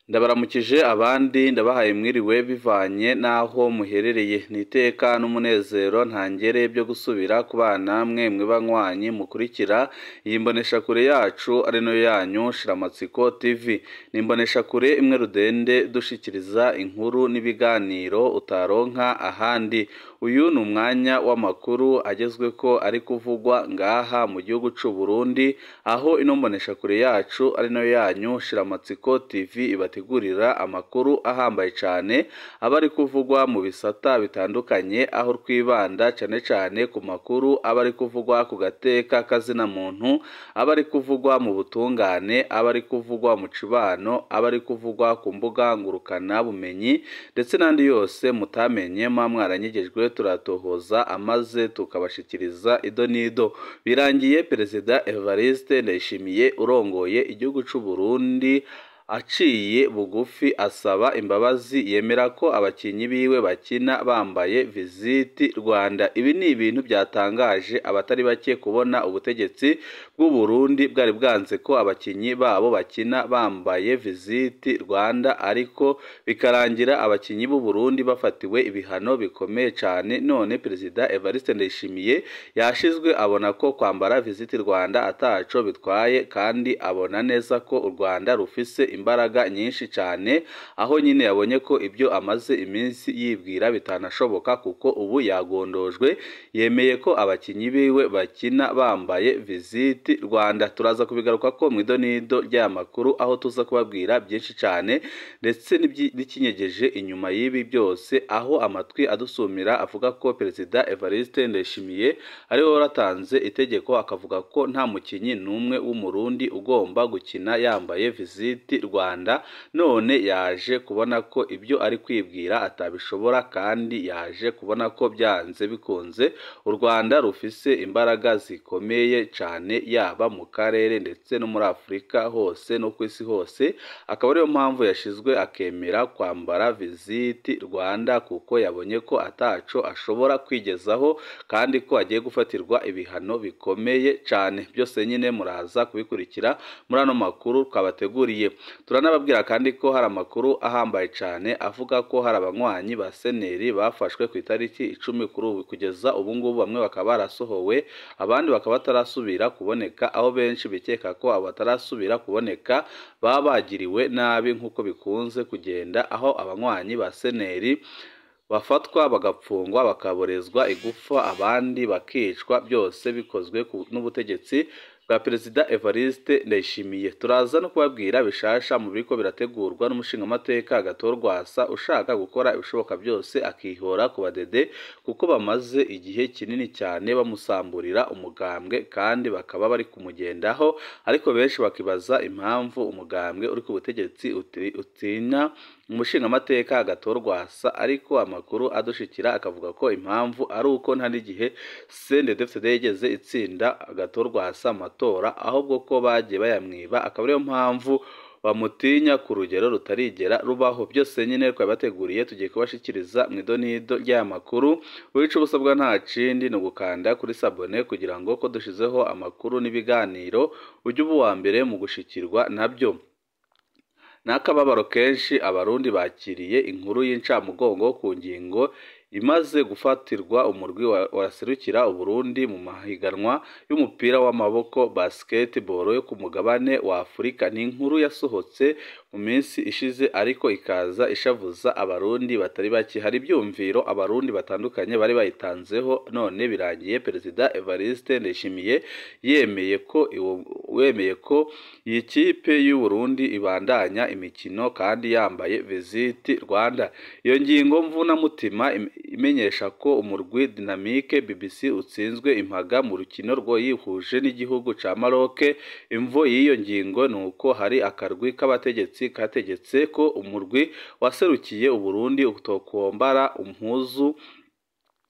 ndabaramukije abandi ndabahaye mwiriwe bivanye n'aho muherereye ni iteka n'umunezero ntangere byo gusubira ku bana mwe mwe banywanyi mukurikira iyi mboneshakure yacu ari nayo yanyu shiramatsiko tv ni imboneshakure imwe rudende dushikiriza inkuru n'ibiganiro utaronka ahandi uyu ni umwanya w'amakuru agezwe ko ari kuvugwa ngaha mu gihugu c'u Burundi aho ino mboneshakure yacu ari nayo yanyu shiramatsiko tv ibategurira amakuru ahambaye cyane aba ari kuvugwa mu bisata bitandukanye aho twibanda cyane cyane ku makuru aba ari kuvugwa ku gateka kazina muntu aba ari kuvugwa mu butungane aba ari kuvugwa mu cibano aba ari kuvugwa ku mbuga ngurukana bumenyi ndetse n'andi yose mutamenye mwa mwaranyegejwe turatohoza amaze tukabashikiriza ido n'ido birangiye perezida Evariste Ndayishimiye urongoye igihugu c'u Burundi aciye bugufi asaba imbabazi yemera ko abakinnyi biwe bakina bambaye visiti Rwanda ibi ni ibintu byatangaje abatari bake kubona ubutegetsi bw'u Burundi bwari bwanze ko abakinnyi babo bakina bambaye visiti Rwanda ariko bikarangira abakinnyi b'u Burundi bafatiwe ibihano bikomeye cyane none perezida Evariste Ndayishimiye yashizwe abona ko kwambara visiti Rwanda ataco bitwaye kandi abona neza ko u Rwanda rufise imbaraga nyinshi cyane aho nyine yabonye ko ibyo amaze iminsi yibwira bitanashoboka kuko ubu yagondojwe yemeye ko abakinnyi biwe bakina bambaye visiti Rwanda turaza kubigaruka ko mu idonido ry'aya makuru aho tuza kubabwira byinshi cyane ndetse n'ikinyegeje inyuma y'ibi byose aho amatwi adusumira avuga ko perezida Evariste Ndayishimiye ariwe waratanze itegeko akavuga ko nta mukinnyi n'umwe w'umurundi ugomba gukina yambaye visiti Rwanda none yaje kubona ko ibyo ari kwibwira atabishobora kandi yaje kubona ko byanze bikunze u Rwanda rufise imbaraga zikomeye cyane yaba mu karere ndetse no muri Afurika hose no ku isi hose akaba ariyo mpamvu yashizwe akemera kwambara visiti Rwanda kuko yabonye ko ataco ashobora kwigezaho kandi ko agiye gufatirwa ibihano bikomeye cyane byose nyine muraza kubikurikira muri ano makuru twabateguriye turanababwira kandi ko hari amakuru ahambaye cyane avuga ko hari abanywanyi ba seneri bafashwe ku itariki icumi kuri ubu kugeza ubu ngubu bamwe bakaba barasohowe abandi bakaba batarasubira kuboneka aho benshi bikeka ko abo batarasubira kuboneka baba bagiriwe nabi nk'uko bikunze kugenda aho abanywanyi ba seneri bafatwa bagapfungwa bakaborezwa igufa abandi bakicwa byose bikozwe n'ubutegetsi bwa perezida Evariste Ndayishimiye turaza no kubabwira bishasha mu biriko birategurwa n'umushingamateka Gatorwasa ushaka gukora ibishoboka byose akihora ku badede kuko bamaze igihe kinini cyane bamusamburira umugambwe kandi bakaba bari kumugendaho ariko benshi bakibaza impamvu umugambwe uri ku butegetsi utinya umushingamateka Gatorwasa ariko amakuru adushikira akavuga ko impamvu ari uko nta n'igihe CNDD-FDD yigeze itsinda Gatorwasa amatora ahubwo ko bagiye bayamwiba akaba ariyo mpamvu bamutinya ku rugero rutarigera rubaho byose nyine twabateguriye tugiye kubashikiriza mu idonido ry'aya makuru wica ubusabwa nta kindi ni ugukanda kuri sabone kugira ngo ko dushizeho amakuru n'ibiganiro ujye uba uwa mbere mu gushikirwa nabyo n'akababaro kenshi abarundi bakiriye inkuru y'incamugongo ku ngingo imaze gufatirwa umurwi waraserukira uburundi mu mahiganwa y'umupira w'amaboko basketball yo ku mugabane wa Afurika ni inkuru yasohotse mu minsi ishize ariko ikaza ishavuza abarundi batari bake hari ibyumviro abarundi batandukanye bari bayitanzeho none birangiye perezida Evariste Ndayishimiye yemeye ko wemeye ko iyi kipe y'u Burundi ibandanya imikino kandi yambaye visiti Rwanda iyo ngingo mvuna mutima imenyesha ko umurwi Dynamique BBC utsinzwe impaga mu rukino rwo yihuje n'igihugu ca Maroc imvo y'iyo ngingo ni uko hari akarwi k'abategetsi kategetse ko umurwi waserukiye Uburundi utokombara umpuzu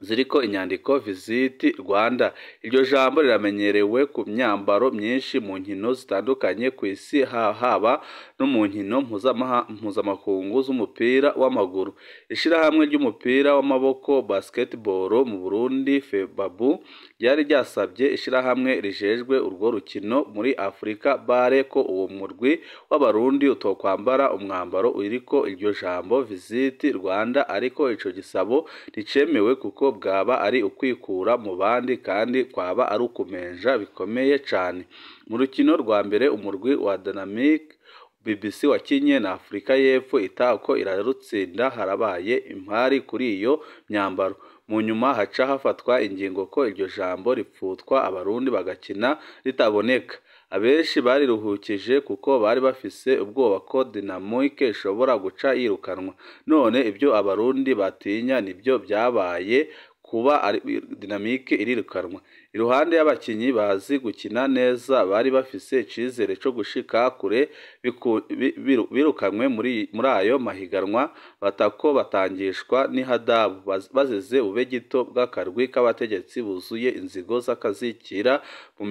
ziriko inyandiko visiti rwanda iryo jambo riramenyerewe ku myambaro myinshi mu nkino zitandukanye ku isi haba no mu nkino mpuzamakungu z'umupira w'amaguru ishyirahamwe ry'umupira w'amaboko basketball mu burundi febabu ryari ryasabye ishyirahamwe rijejwe urwo rukino muri afurika bare ko uwo murwi w'abarundi utokwambara umwambaro uriko iryo jambo visiti rwanda ariko ico gisabo nticemewe kuko bwaba ari ukwikura mu bandi kandi kwaba ari ukumenja bikomeye cyane mu rukino rwa mbere umurwi wa Dynamic BBC wakinye na Afurika y'Epfo itako irarutsinda harabaye impari kuri iyo myambaro mu nyuma haca hafatwa ingingo ko iryo jambo ripfutwa abarundi bagakina ritaboneka abenshi bariruhukije kuko bari bafise ubwoba ko Dynamic ishobora guca yirukanwa none ibyo abarundi batinya nibyo byabaye kuba dinamike irirukanwa iruhande y'abakinyi bazi gukina neza bari bafise icizere co gushika kure birukanwe muri ayo mahiganwa batako batangishwa n'ihadabu bazize ube gito bw'akarwi k'abategetsi buzuye inzigo z'akazikira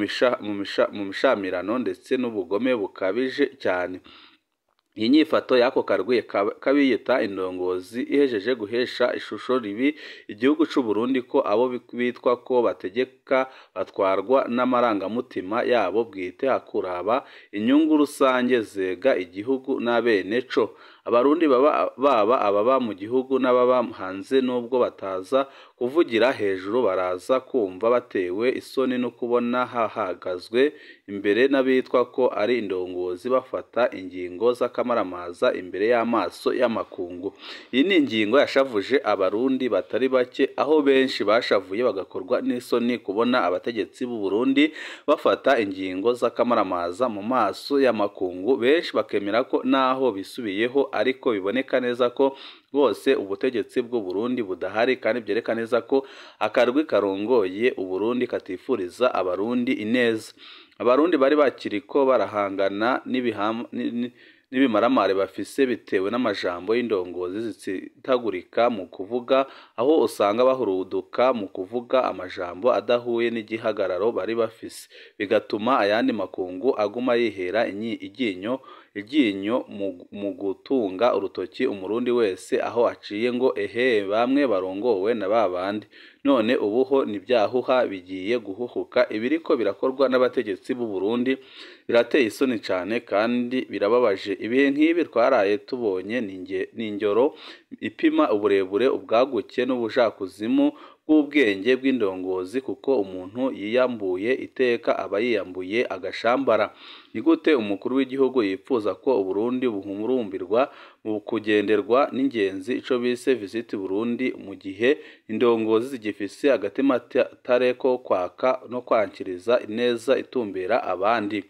mu mishamirano ndetse n'ubugome bukabije cyane iyi nyifato y'ako karwi kabiyita indongozi ihejeje guhesha ishusho ribi igihugu c'u Burundi ko abo bitwa ko bategeka batwarwa n'amarangamutima yabo bwite hakuraba inyungu rusange zega igihugu n'abene co abarundi baba baba ababa mu gihugu n'ababa hanze nubwo bataza kuvugira hejuru baraza kumva batewe isoni no kubona hahagazwe imbere n'abitwa ko ari indongozi bafata ingingo z'akamaramaza imbere y'amaso y'amakungu iyi ni ingingo yashavuje abarundi batari bake aho benshi bashavuye bagakorwa n'isoni kubona abategetsi b'u Burundi bafata ingingo z'akamaramaza mu maso y'amakungu benshi bakemera ko naho bisubiyeho ariko biboneka neza ko bose ubutegetsi bw'u Burundi budahari kandi byerekana neza ko akarwi karongoye u Burundi katifuriza abarundi ineza abarundi bari bakiriko barahangana n'ibimaramare bafise bitewe n'amajambo y'indongozi zitsitagurika mu kuvuga aho usanga bahuruduka mu kuvuga amajambo adahuye n'igihagararo bari bafise bigatuma ayandi makungu aguma yihera iryinyo iryinyo mu gutunga urutoki umurundi wese aho aciye ngo ehe bamwe barongowe na babandi none ubuho nibyahuha bigiye guhuhuka ibiriko birakorwa n'abategetsi b'u Burundi birateye isoni cyane kandi birababaje ibihe nk'ibi twaraye tubonye ni ingero ipima uburebure ubwaguke n'ubujakuzimu bw'ubwenge bw'indongozi kuko umuntu yiyambuye iteka aba yiyambuye agashambara ni gute umukuru w'igihugu yifuza ko uburundi buhumurumbirwa mu kugenderwa n'ingenzi ico bise visiti burundi mu gihe indongozi zigifise agatima tare ko kwaka no kwankiriza ineza itumbera abandi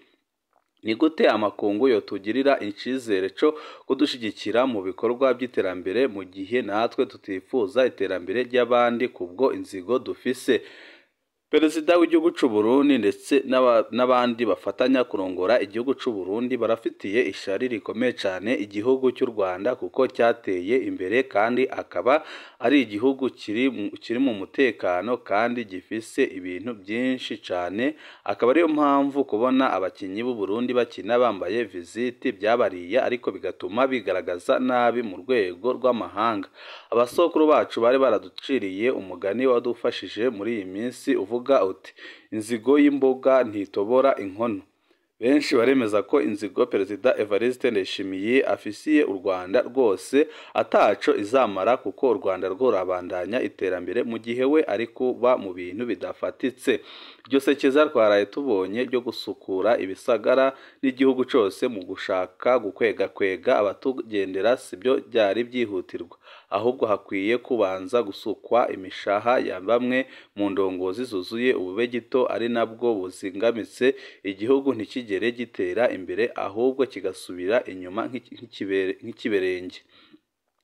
ni gute amakungu yotugirira icizere cyo kudushigikira mu bikorwa by'iterambere mu gihe natwe tutifuza iterambere ry'abandi kubwo inzigo dufise perezida w'igihugu cy'u Burundi ndetse n'abandi bafatanya kurongora igihugu cy'u Burundi barafitiye ishari rikomeye cyane igihugu cy'u Rwanda kuko cyateye imbere kandi akaba ari igihugu kiri mu mutekano kandi gifise ibintu byinshi cyane akaba ariyo mpamvu kubona abakinnyi b'u Burundi bakina bambaye visiti byabariye ariko bigatuma bigaragaza nabi mu rwego rw'amahanga abasokuru bacu bari baraduciriye umugani wadufashije muri iyi minsi uvuga uti inzigo y'imboga ntitobora inkono benshi baremeza ko inzigo perezida Evariste Ndayishimiye afisiye u Rwanda rwose ataco izamara kuko u Rwanda rwo rabandanya iterambere mu gihe we ari kuba mu bintu bidafatitse iryo sekeza twaraye tubonye ryo gusukura ibisagara n'igihugu cyose mu gushaka gukwega kwega abatugendera sibyo byari byihutirwa ahubwo hakwiye kubanza gusukwa imishaha ya bamwe mu ndongozi zuzuye ubube gito ari nabwo buzingamitse igihugu ntikigere gitera imbere ahubwo kigasubira inyuma nk'ikiberenge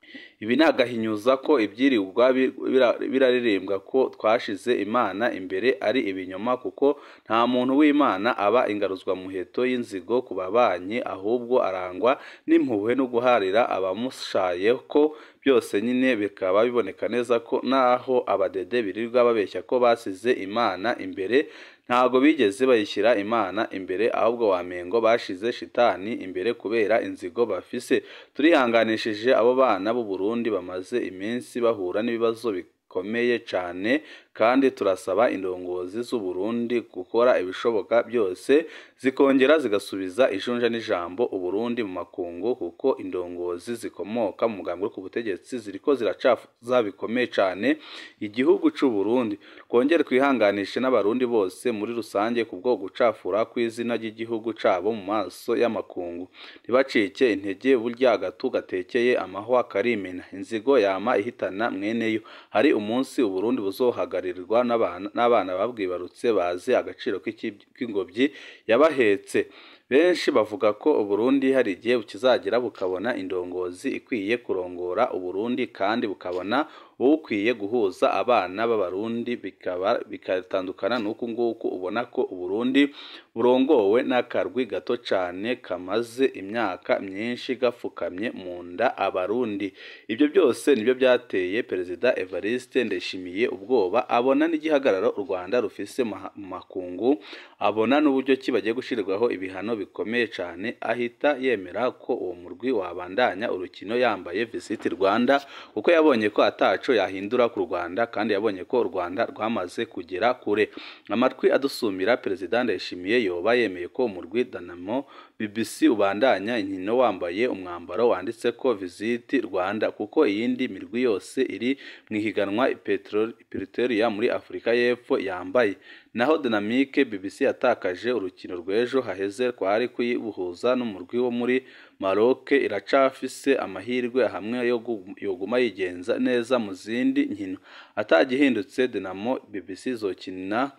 ibi ni agahinyuza ko ibyirirwa biraririmbwa ko twashize imana imbere ari ibinyoma kuko nta muntu w'imana aba ingaruzwa muheto y'inzigo ku babanyi ahubwo arangwa n'impuhwe no guharira abamushaye ko byose nyine bikaba biboneka neza ko naho abadede birirwa babeshya ko basize imana imbere ntabwo bigeze bayishyira imana imbere ahubwo wamengo bashize shitani imbere kubera inzigo bafise turihanganishije abo bana b'u Burundi bamaze iminsi bahura n'ibibazo bikomeye cyane kandi turasaba indongozi z'u Burundi gukora ibishoboka byose zikongera zigasubiza ijunja n'ijambo u Burundi mu makungu kuko indongozi zikomoka mu mugambi wo ku butegetsi ziriko ziracafuza bikomeye cyane igihugu cy'u Burundi twongere twihanganishe n'abarundi bose muri rusange kubwo gucafura kw'izina ry'igihugu cabo mu maso y'amakungu ntibacike intege burya agatu gatekeye amahwa karimena inzigo yama ihitana mweneyo hari umunsi u Burundi buzohagarira n'abana babwibarutse bazi agaciro k'ingobyi yabahetse benshi bavuga ko uburundi hari igihe kizagera bukabona indongozi ikwiye kurongora uburundi kandi bukabona ukwiye guhuza abana b'abarundi bikaba bikatandukana n'uku nguku ubona ko uburundi burongowe n'akarwi gato cyane kamaze imyaka myinshi gapfukamye mu nda abarundi ibyo byose nibyo byateye perezida evariste ndeshimiye ubwoba abona n'igihagararo u rwanda rufise mu makungu abona n'uburyo ki bagiye gushyirwaho ibihano bikomeye cyane ahita yemera ko uwo murwi wabandanya urukino yambaye visiti rwanda kuko yabonye ko ataco yahindura ku rwanda kandi yabonye ko u rwanda rwamaze kugera kure amatwi adusumira perezida ndayishimiye yoba yemeye ko umurwi danamo bbc ubandanya inkino wambaye umwambaro wanditse ko visiti rwanda kuko iyindi mirwi yose iri mu ihiganwa petrolia muri afurika y'epfo yambaye naho dinamike bbc yatakaje urukino rw'ejo haheze twari kuyibuhuza n'umurwi wo muri maroc iracafise amahirwe hamwe yoguma yigenza neza mu zindi nkino atagihindutse dinamo bbc izokina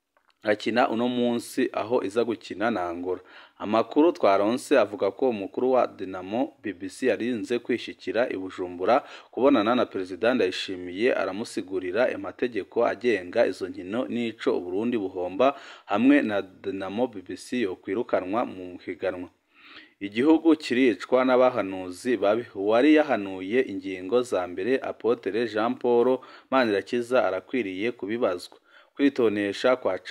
akina uno munsi aho iza gukina na Angola amakuru twaronse avuga ko umukuru wa Dinamo BBC yarinze kwishikira i Bujumbura kubonana na perezida Ndayishimiye aramusigurira amategeko agenga izo nkino n'ico Uburundi buhomba hamwe na Dinamo BBC yo kwirukanwa mu higanwa igihugu kiricwa n'abahanuzi babi uwari yahanuye ingingo za mbere Apotre Jean Paul Manirakiza arakwiriye kubibazwa kwitonesha kwa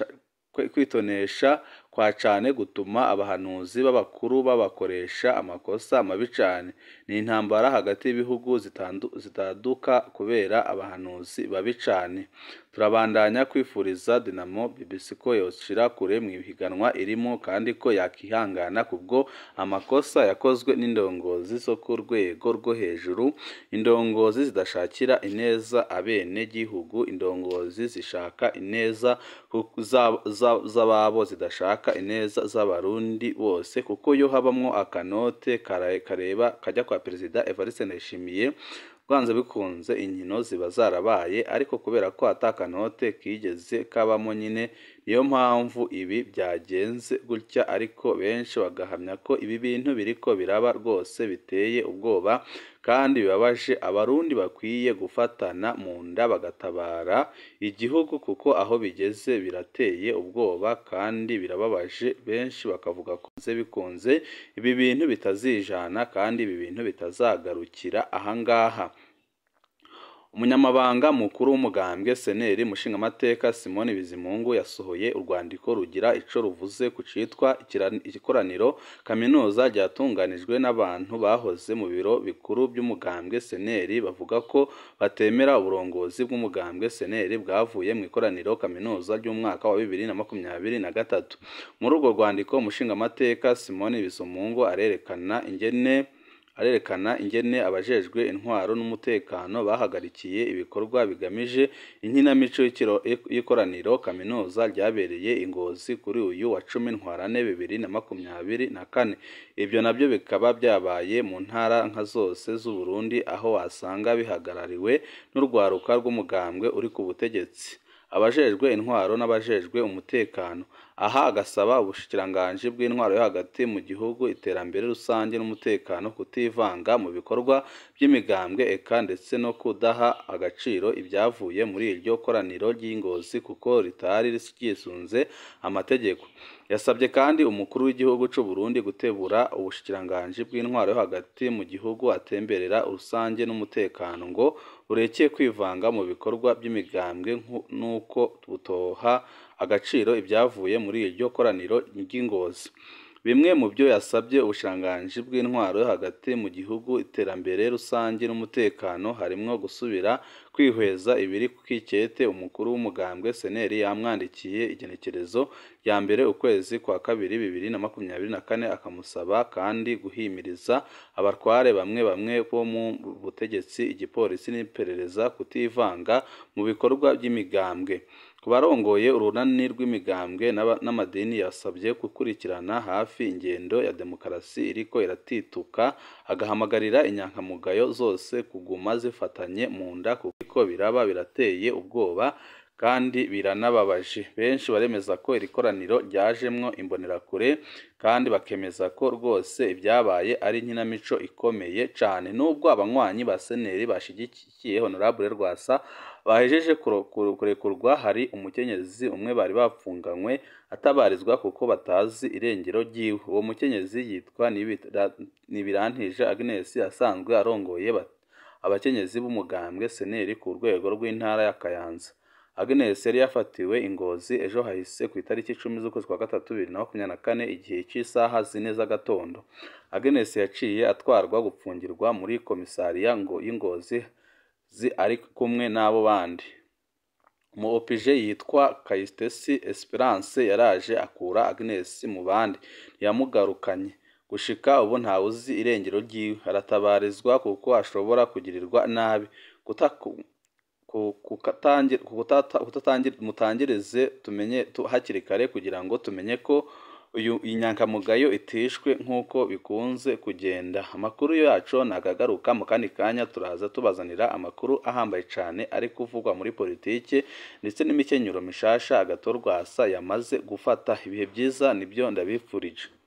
kwitonesha kwa cane gutuma abahanuzi b'abakuru babakoresha amakosa mabi cane ni intambara hagati y'ibihugu zitaduka kubera abahanuzi babi cane turabandanya kwifuriza Dinamo BBC ko yoshira kure mu ihiganwa irimo kandi ko yakihangana kubwo amakosa yakozwe n'indongozi zo ku rwego rwo hejuru indongozi zidashakira ineza abene gihugu indongozi zishaka ineza z'ababo zidashaka ineza z'abarundi bose kuko yo habamwo akanote kareba kajya kwa perezida Evariste Ndayishimiye bwanze bikunze inkino ziba zarabaye ariko kubera ko atakanote kigeze kabamo nyine niyo mpamvu ibi byagenze gutya ariko benshi bagahamya ko ibi bintu biriko biraba rwose biteye ubwoba kandi bibabaje abarundi bakwiye gufatana mu nda bagatabara igihugu kuko aho bigeze birateye ubwoba kandi birababaje benshi bakavuga ko bikunze ibi bintu bitazijana kandi ibi bintu bitazagarukira ahangaha umunyamabanga mukuru w'umugambwe seneri mushingamateka simoni bizimungu yasohoye urwandiko rugira ico ruvuze ku citwa ikoraniro kaminuza ryatunganijwe n'abantu bahoze mu biro bikuru by'umugambwe seneri bavuga ko batemera uburongozi bw'umugambwe seneri bwavuye mu ikoraniro kaminuza ry'umwaka wa bibiri na makumyabiri na gatatu muri urwo rwandiko umushingamateka simoni bizimungu arerekana ingene arerekana ingene abajejwe intwaro n'umutekano bahagarikiye ibikorwa bigamije inkinamico y'ikoraniro kaminuza ryabereye ingozi kuri uyu wa cumi ntwarane bibiri na makumyabiri na kane ibyo nabyo bikaba byabaye mu ntara nka zose z'uburundi aho wasanga bihagarariwe n'urwaruka rw'umugambwe uri ku butegetsi abajejwe intwaro n'abajejwe umutekano aha agasaba ubushikiranganji bw'intwaro yo hagati mu gihugu iterambere rusange n'umutekano kutivanga mu bikorwa by'imigambwe eka ndetse no kudaha agaciro ibyavuye muri iryo koraniro ry'ingozi kuko ritari ryisunze amategeko yasabye kandi umukuru w'igihugu cy'u Burundi gutebura ubushikiranganji bw'intwaro yo hagati mu gihugu atemberera rusange n'umutekano ngo burekeye kwivanga mu bikorwa by'imigambwe n'uko butoha agaciro ibyavuye muri iryo koraniro ry'ingozi bimwe mu byo yasabye ubushikiranganji bw'intwaro yo hagati mu gihugu iterambere rusange n'umutekano harimwo gusubira kwihweza ibiri ku kikete umukuru w'umugambwe seneri yamwandikiye igenekerezo rya mbere ukwezi kwa kabiri bibiri na makumyabiri na kane akamusaba kandi guhimiriza abatware bamwe bamwe bo mu butegetsi igipolisi n'iperereza kutivanga mu bikorwa by'imigambwe ku barongoye urunani rw'imigambwe n'amadini yasabye gukurikirana hafi ingendo ya demokarasi iriko iratituka agahamagarira inyankamugayo zose kuguma zifatanye mu nda kuko biraba birateye ubwoba kandi biranababaje benshi baremeza ko iri koraniro ryajemwo imbonerakure kandi bakemeza ko rwose ibyabaye ari inkinamico ikomeye cyane nubwo abanywanyi ba seneri bashigikiye honorable rwasa bahejeje kurekurwa hari umukenyezi umwe bari bapfunganywe atabarizwa kuko batazi irengero ryiwe uwo mukenyezi yitwa nibirantije agnes asanzwe arongoye abakenyezi b'umugambwe seneri ku rwego rw'intara ya kayanza agnes yari yafatiwe ingozi ejo hahise ku itariki icumi z'ukwezi kwa gatatu bibiri na makumyabiri na kane igihe cy'isaha zine z'agatondo agnes yaciye atwarwa gupfungirwa muri komisariya ngo y'ingozi zi ari kumwe n'abo bandi mu opije yitwa kayitesi esperance yaraje akura agnes mu bandi ntiyamugarukanye gushika ubu ntawe uzi irengero ryiwe aratabarizwa kuko ashobora kugirirwa nabi mutangirize tumenye hakiri kare kugira ngo tumenye ko uyu inyankamugayo itishwe nk'uko bikunze kugenda amakuru yacu nagagaruka mu kandi kanya turaza tubazanira amakuru ahambaye cyane ari kuvugwa muri politiki ndetse n'imikenyero mishasha agatorwasa yamaze gufata ibihe byiza nibyo ndabifurije